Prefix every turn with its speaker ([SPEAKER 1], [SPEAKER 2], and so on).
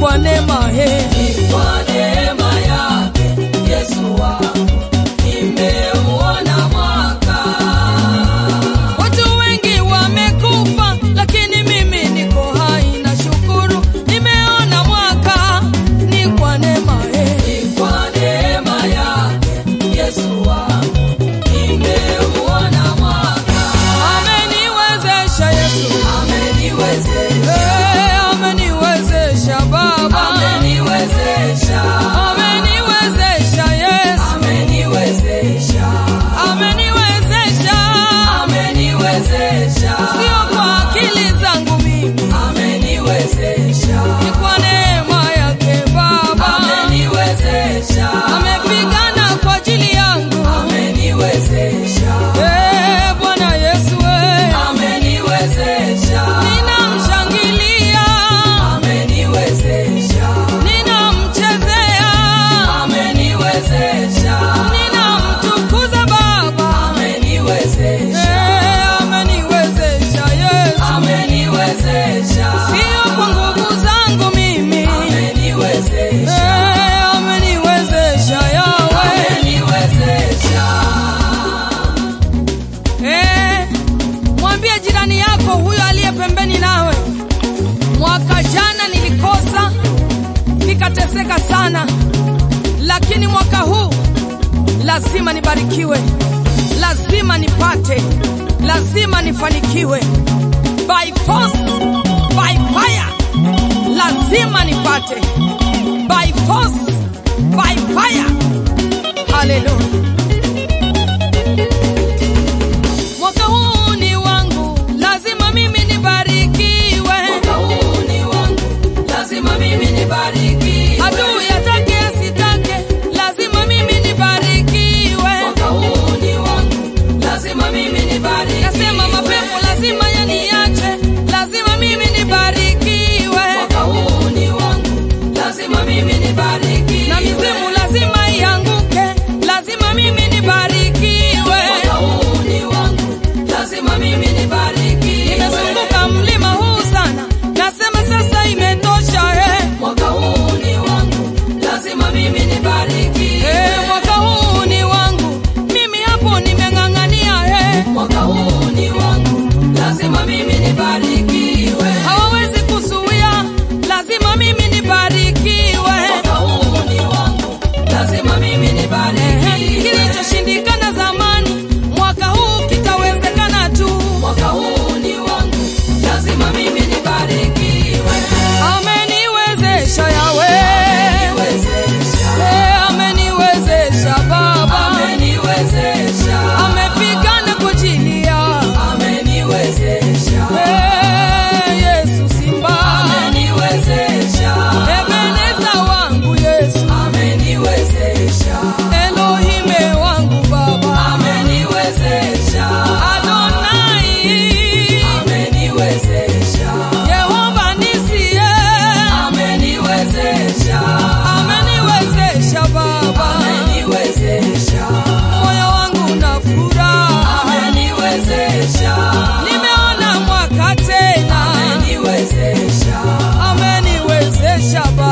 [SPEAKER 1] kwa neema he
[SPEAKER 2] Kwa neema yake Yesu wangu nimeuona mwaka.
[SPEAKER 1] Watu wengi wamekufa, lakini mimi niko hai na shukuru, nimeona mwaka ni kwa neema he
[SPEAKER 2] Kwa neema yake Yesu wangu nimeuona mwaka.
[SPEAKER 1] ameniwezesha Yesu,
[SPEAKER 2] Ameniwezesha,
[SPEAKER 1] Eh, ameniwezesha Baba,
[SPEAKER 2] ameniwezesha,
[SPEAKER 1] ameniwezesha Yesu,
[SPEAKER 2] ameniwezesha,
[SPEAKER 1] ameniwezesha
[SPEAKER 2] ameniwezesha,
[SPEAKER 1] sio kwa akili zangu mimi,
[SPEAKER 2] ameniwezesha,
[SPEAKER 1] ni kwa neema yake Baba.
[SPEAKER 2] ameniwezesha,
[SPEAKER 1] Amepigana kwa ajili yangu,
[SPEAKER 2] ameniwezesha,
[SPEAKER 1] eh Bwana Yesu, eh
[SPEAKER 2] ameniwezesha,
[SPEAKER 1] ninamshangilia,
[SPEAKER 2] ameniwezesha,
[SPEAKER 1] ninamchezea,
[SPEAKER 2] ameniwezesha,
[SPEAKER 1] ninamtukuza Baba,
[SPEAKER 2] ameniwezesha,
[SPEAKER 1] eh ameniwezesha Yesu,
[SPEAKER 2] ameniwezesha,
[SPEAKER 1] sio kwa nguvu zangu mimi,
[SPEAKER 2] ameniwezesha,
[SPEAKER 1] eh ameniwezesha Yawe,
[SPEAKER 2] ameniwezesha.
[SPEAKER 1] eh mwambie jirani yako huyo aliye pembeni nawe, mwaka jana nilikosa nikateseka sana, lakini mwaka huu lazima nibarikiwe, lazima nipate, lazima nifanikiwe by force, by fire, lazima nipate by force, by fire. Haleluya! Mwaka huu ni wangu, lazima mimi nibarikiwe.
[SPEAKER 2] Mwaka huu ni wangu, lazima mimi nibarikiwe.
[SPEAKER 1] Adui atake asitake, lazima mimi nibarikiwe.
[SPEAKER 2] Mwaka huu ni wangu, lazima mimi nibarikiwe.
[SPEAKER 1] Nasema mapepo lazima yaniache, lazima mimi nibarikiwe.
[SPEAKER 2] Mwaka huu ni wangu, lazima mimi nibarikiwe.
[SPEAKER 1] Na mizimu lazima ianguke, lazima mimi nibarikiwe.
[SPEAKER 2] Mwaka huu ni wangu, lazima mimi nibarikiwe.
[SPEAKER 1] Nimezunguka mlima huu sana, nasema sasa imetosha eh.
[SPEAKER 2] Mwaka huu ni wangu, lazima mimi nibarikiwe.
[SPEAKER 1] Eh, mwaka huu ni wangu, mimi hapo nimeng'ang'ania eh.
[SPEAKER 2] Mwaka huu ni wangu, lazima mimi nibarikiwe.
[SPEAKER 1] hawawezi kuzuia, lazima mimi nibarikiwe.
[SPEAKER 2] Mwaka huu ni wangu, lazima mimi
[SPEAKER 1] Ehe,
[SPEAKER 2] nibarikiwe.
[SPEAKER 1] Kilichoshindikana zamani, mwaka huu kitawezekana tu.
[SPEAKER 2] Mwaka huu ni wangu, lazima mimi nibarikiwe.
[SPEAKER 1] Ameniwezesha Yawe,
[SPEAKER 2] Ameniwezesha,
[SPEAKER 1] Eh, ameniwezesha Baba,
[SPEAKER 2] ameniwezesha,
[SPEAKER 1] amepigana kwa ajili ya
[SPEAKER 2] ameniwezesha,
[SPEAKER 1] Eh, Yesu Simba,
[SPEAKER 2] ameniwezesha,
[SPEAKER 1] Ebeneza wangu Yesu,
[SPEAKER 2] ameniwezesha,
[SPEAKER 1] Elohime wangu Baba,
[SPEAKER 2] ameniwezesha,
[SPEAKER 1] Adonai,
[SPEAKER 2] ameniwezesha,
[SPEAKER 1] Yehova Nisi,
[SPEAKER 2] ameniwezesha,
[SPEAKER 1] ameniwezesha Baba,
[SPEAKER 2] ameniwezesha,
[SPEAKER 1] moyo wangu na furaha,
[SPEAKER 2] ameniwezesha,
[SPEAKER 1] nimeona mwaka tena,
[SPEAKER 2] ameniwezesha,
[SPEAKER 1] ameniwezesha Baba.